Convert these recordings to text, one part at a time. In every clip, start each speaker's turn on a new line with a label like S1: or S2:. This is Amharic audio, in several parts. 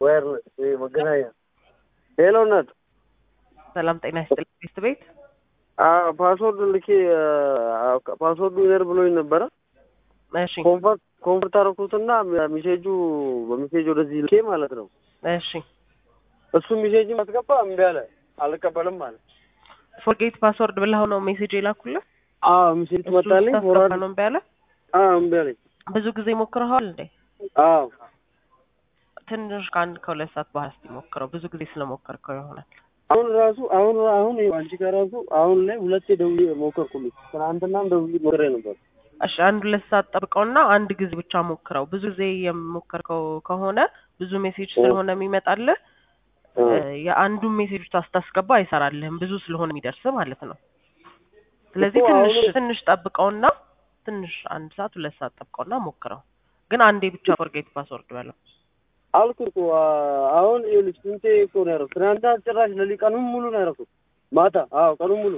S1: ዋየርለስ ይሄ መገናኛ ሄሎ እናት
S2: ሰላም ጤና ይስጥልኝ ሚስት ቤት
S1: ፓስወርድ ልኬ ፓስወርዱ ይነር ብሎኝ ነበረ
S2: እሺ
S1: ኮንፈርት ኮንፈርት አደረኩትና ሜሴጁ በሜሴጅ ወደዚህ ልኬ ማለት ነው
S2: እሺ
S1: እሱ ሜሴጅ ማስገባ እምቢ አለ አልቀበልም አለ
S2: ፎርጌት ፓስወርድ ብለኸው ነው ሜሴጅ የላኩልህ
S1: አዎ ሜሴጅ
S2: እሱ
S1: ትመጣልኝ
S2: ስታስገባ
S1: ፎርዋርድ
S2: ነው እምቢ አለ
S1: አዎ እምቢ አለኝ
S2: ብዙ ጊዜ ሞክረኸዋል እንዴ
S1: አዎ
S2: ትንሽ ከአንድ ከሁለት ሰዓት በኋላ እስኪ ሞክረው ብዙ ጊዜ ስለሞከርከው ይሆናል
S1: አሁን ራሱ አሁን አሁን ይኸው አንቺ ጋር ራሱ አሁን ላይ ሁለቴ ደውዬ ሞከርኩልኝ ትናንትናም ደውዬ ሞክሬ ነበር
S2: እሺ አንድ ሁለት ሰዓት ጠብቀውና አንድ ጊዜ ብቻ ሞክረው ብዙ ጊዜ የሞከርከው ከሆነ ብዙ ሜሴጅ ስለሆነ የሚመጣልህ
S1: እ
S2: የአንዱን ሜሴጅ ስታስገባ አይሰራልህም ብዙ ስለሆነ የሚደርስ ማለት ነው ስለዚህ
S1: እኮ
S2: ትንሽ
S1: አሁን-
S2: ትንሽ ጠብቀውና ትንሽ አንድ ሰዓት ሁለት ሰዓት ጠብቀውና ሞክረው ግን አንዴ ብቻ ፎርጌት ፓስወርድ በለው
S1: አልኩህ እኮ አ- አሁን ይኸውልሽ ስንቴ እኮ ነው ያደረኩት ትናንት ጭራሽ ለሊት ቀኑን ሙሉ ነው ያደረኩት ማታ አዎ ቀኑን ሙሉ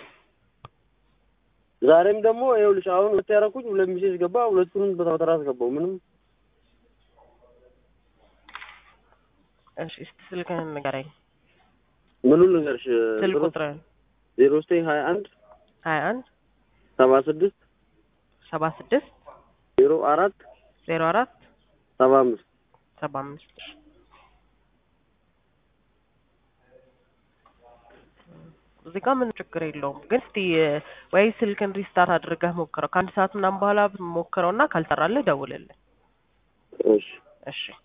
S1: ዛሬም ደግሞ ይኸውልሽ አሁን ሁለት ያደረኩኝ ሁለት ሚሴጅ ገባ ሁለቱንም በተራ አስገባው ምንም
S2: እሺ እስቲ ስልክህን ንገረኝ
S1: ምኑን ልንገርሽ
S2: ስልክ ቁጥርህን
S1: ዜሮ ዘጠኝ ሀያ አንድ
S2: ሀያ አንድ
S1: ሰባ ስድስት
S2: ሰባ ስድስት
S1: ዜሮ አራት
S2: ዜሮ አራት
S1: ሰባ አምስት
S2: ሰባ አምስት እዚህ ጋር ምን ችግር የለውም ግን እስቲ ወይ ስልክን ሪስታርት አድርገህ ሞክረው ከአንድ ሰዓት ምናምን በኋላ ሞክረውና ካልሰራልህ ደውልልን
S1: እሺ
S2: እሺ